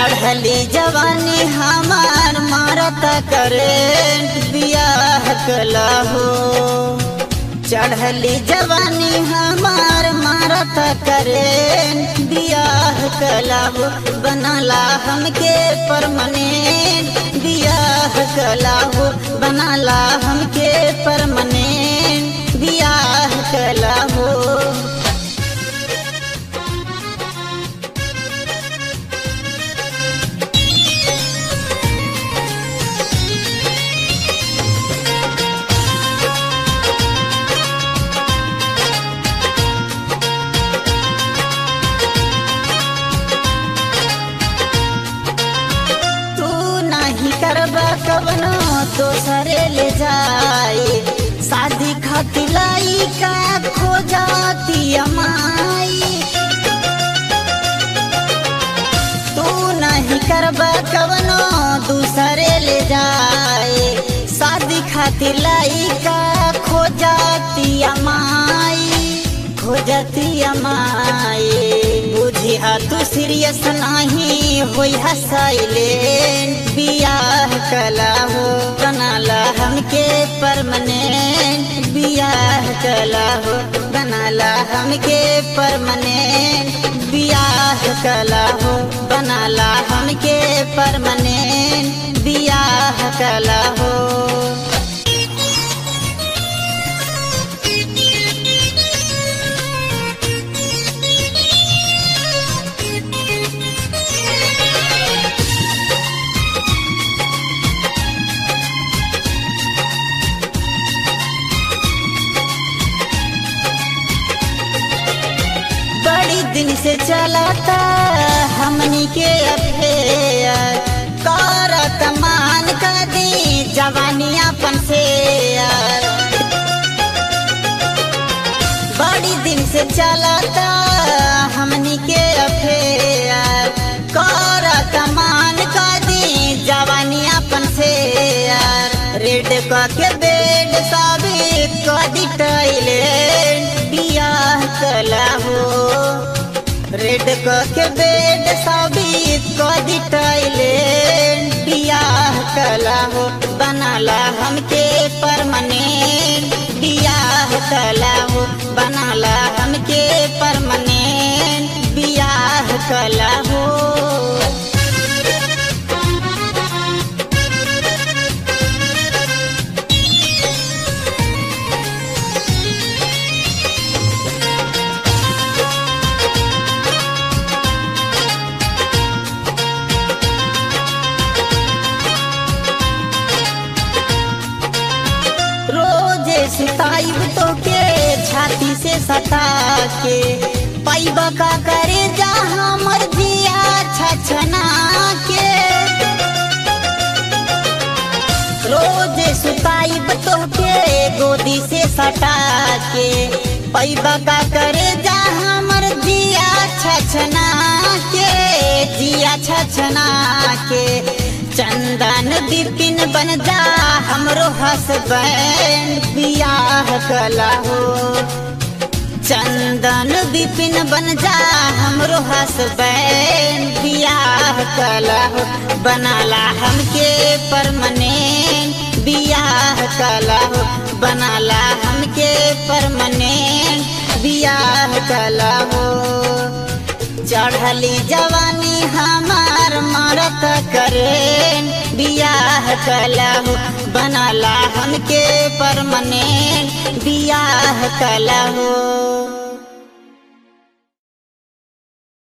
चढ़ली जवानी हमार मारत करेंट बियाह कला हो चढ़ली जवानी हमार मारत करेंट बियाह कला हो बनला हमके परमानेंट बियाह कला हो बनला हमके परमानेंट बियाह कला हो तू नहीं करबा कवनो दोसरे ले जाए शादी खातिर लाई का खो जाती अमाई तू नहीं करबा कवनो दूसरे ले जाए शादी खातिर लाई का खो जाती अमाई खो जाती अमाई बुझिया तू सीरियस नहीं होई साइलेंट बियाह कला हो बनाला हमके परमानेंट बियाह कला हो बनाला हमके परमानेंट बियाह कला हो बनाला हमके परमानेंट बियाह कला हो बड़ी दिन से चलाता हमनी के अफेयर करत मान कर दी जवानी अपन से बड़ी दिन से चलाता हमनी के अफेयर करत मान कर दी जवानी अपन से रेड क के बेड साबित कर दी टॉयलेट बियाह कला हो रेड क के बेड साबित कर दी टॉयलेट बियाह कला हो बनाला हमके परमानेंट बियाह कला हो बनाला हमके परमानेंट बियाह कला हो रोजे सिताइब तो के छाती से सता के पैब का करे जहाँ मर्जिया छछना के रोजे सुताइब तो के गोदी से सटा के पैब का करे जहाँ मर्जिया छछना के जिया छछना के चंदन बिपिन बन जा हमरो हसबैंड बियाह कला हो चंदन बिपिन बन जा हमरो हसबैंड बियाह कला हो बनाला हमके परमानेंट बियाह कला हो बनाला हमके परमानेंट बियाह कला हो चढ़ली जवानी हमार मरत करेन बियाह कला हो बनाला हमके परमानेंट बियाह कला हो